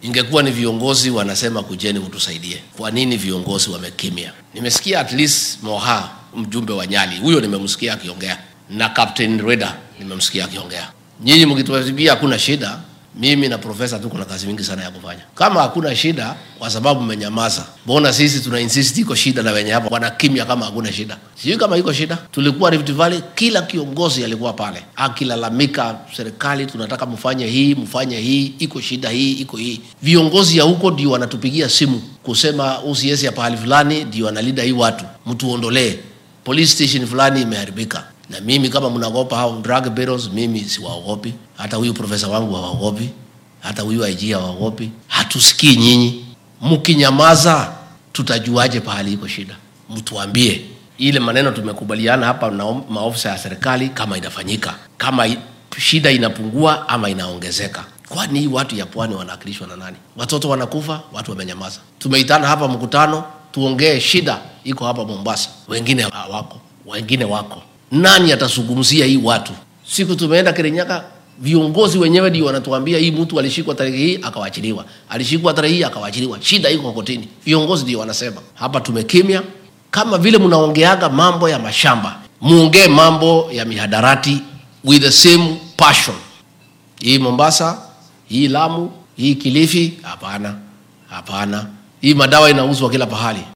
Ingekuwa ni viongozi wanasema kujeni mtusaidie, kwa nini viongozi wamekimya? Nimesikia at least Moha, mjumbe wa Nyali, huyo nimemsikia akiongea, na Captain Reda nimemsikia akiongea. Nyinyi mkituambia hakuna shida, mimi na profesa tuko na kazi mingi sana ya kufanya. Kama hakuna shida, kwa sababu mmenyamaza, mbona sisi tuna insist iko shida na wenye hapa wanakimya kama hakuna shida? Sijui kama iko shida. Tulikuwa Rift Valley, kila kiongozi alikuwa pale akilalamika, serikali tunataka mfanye hii, mfanye hii, iko shida hii, iko hii. Viongozi ya huko ndio wanatupigia simu kusema usiesi ya pahali fulani ndio analida hii watu, mtuondolee police station fulani imeharibika na mimi kama mnaogopa hao drug barrels, mimi siwaogopi. Hata huyu profesa wangu hawaogopi, hata huyu IG hawaogopi. Hatusikii nyinyi, mkinyamaza tutajuaje pahali iko shida? Mtuambie ile maneno tumekubaliana hapa na maofisa ya serikali, kama inafanyika, kama i- shida inapungua ama inaongezeka. Kwani hii watu ya pwani wanawakilishwa na nani? Watoto wanakufa, watu wamenyamaza. Tumeitana hapa mkutano tuongee shida iko hapa Mombasa, wengine hawako, wengine wako nani atazungumzia hii watu? Siku tumeenda Kirinyaga, viongozi wenyewe ndio wanatuambia hii mtu alishikwa tarehe hii akawachiliwa, alishikwa tarehe hii akawachiliwa, shida iko kotini. Viongozi ndio wanasema. Hapa tumekimya. Kama vile mnaongeaga mambo ya mashamba, muongee mambo ya mihadarati with the same passion. Hii Mombasa, hii Lamu, hii Kilifi, hapana, hapana. Hii madawa inauzwa kila pahali.